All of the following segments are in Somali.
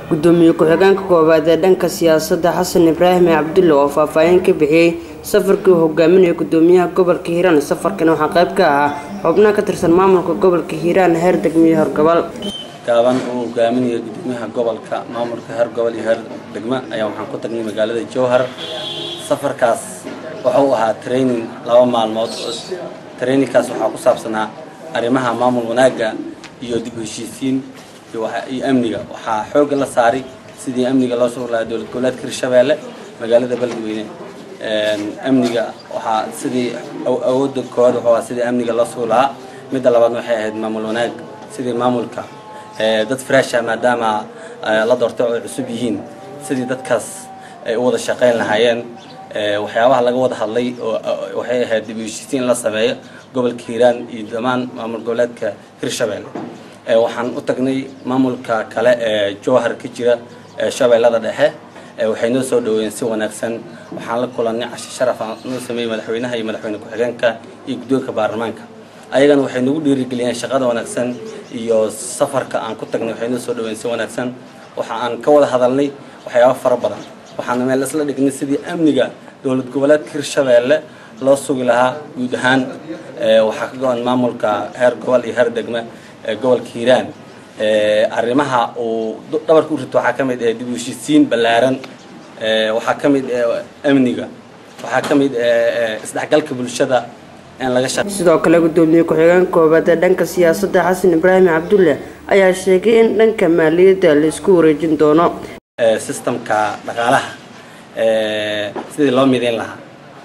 gudoomiye ku-xigeenka koowaad ee dhanka siyaasadda xasan ibraahim cabdulle oo faahfaahin ka bixiyey safarkii uu hogaaminayay gudoomiyaha gobolka hiiraan safarkan waxaa qayb ka ahaa xubnaha ka tirsan maamulka gobolka hiiraan heer degmiye horgobol gaaban uu hogaaminayo gudoomiyaha gobolka maamulka heer gobol iyo heer degmo ayaa waxaan ku tagnay magaalada jowhar safarkaas wuxuu ahaa training laba maalmood trainingkaas waxaa ku saabsanaa arrimaha maamul wanaagga iyo dib u heshiisiin iyo amniga waxaa xoogga la saaray sidii amniga loo sugi lahaa dowlad goboleedka hirshabeelle magaalada beledweyne amniga waxaa sidii awoodda koowaad wuxuu ahaa sidii amniga loo sugi lahaa midda labaadna waxay ahayd maamul wanaag sidii maamulka dad fresha maadaama la doortay oo ay cusub yihiin sidii dadkaas ay u wada shaqayn lahaayeen waxyaabaha laga wada hadlay waxay ahayd dib u heshiisiin in la sameeyo gobolka hiiraan iyo dhammaan maamul goboleedka hirshabeelle waxaan u tagnay maamulka kale ee jowhar ka jira shabeellada dhexe waxay noo soo dhaweeyeen si wanaagsan waxaan la kulannay cashi sharaf aan noo sameeyey madaxweynaha iyo madaxweyne ku-xigeenka iyo guddoonka baarlamaanka ayagana waxay nagu dhiirigeliyeen shaqada wanaagsan iyo safarka aan ku tagnay waxay noo soo dhaweeyeen si wanaagsan waxa aan ka wada hadalnay waxyaabo fara badan waxaana meel isla dhignay sidii amniga dowlad goboleedka hirshabeelle loo sugi lahaa guud ahaan waxaa ka go-an maamulka heer gobol iyo heer degme gobolka hiiraan arrimaha uu dhabarka u rito waxaa ka mid ah dib u heshiisiin ballaaran waxaa ka mid ah amniga waxaa ka mid ah isdhexgalka bulshada in laga shaq sidoo kale gudoomiye ku-xigeenka koowaad ee dhanka siyaasadda xasan ibraahim cabdulle ayaa sheegay in dhanka maaliyadda la isku wareejin doono systemka dhaqaalaha sidii loo midayn lahaa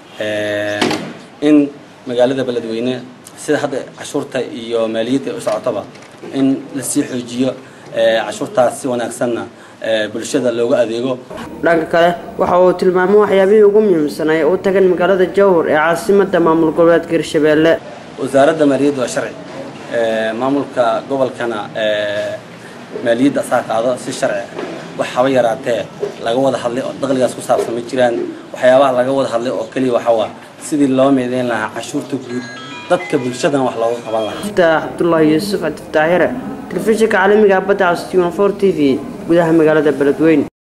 in magaalada beledweyne sida hadda cashuurta iyo maaliyadda u socotaba in lasii xoojiyo cashuurtaas si wanaagsanna bulshada loogu adeego dhanka kale waxa uu tilmaamay waxyaabihii ugu muhiimsanay u tagan magaalada jowhar ee caasimadda maamul goboleedka hirshabeelle wasaaradda maaliyadda waa sharci maamulka gobolkana maaliyadda asaa qaado si sharci wax haba yaraatee laga wada hadlay oo daqligaas ku saabsan ma jiraan waxyaabaha laga wada hadlay oo keliya waxawaa sidii loo meedeyn lahaa cashuurta guud dadka bulshadan wax looga qaban lahaa iftaax cabdullaahi yuusuf cabdiftaaxire telefishinka caalamiga badda cas t t v gudaha magaalada beledweyne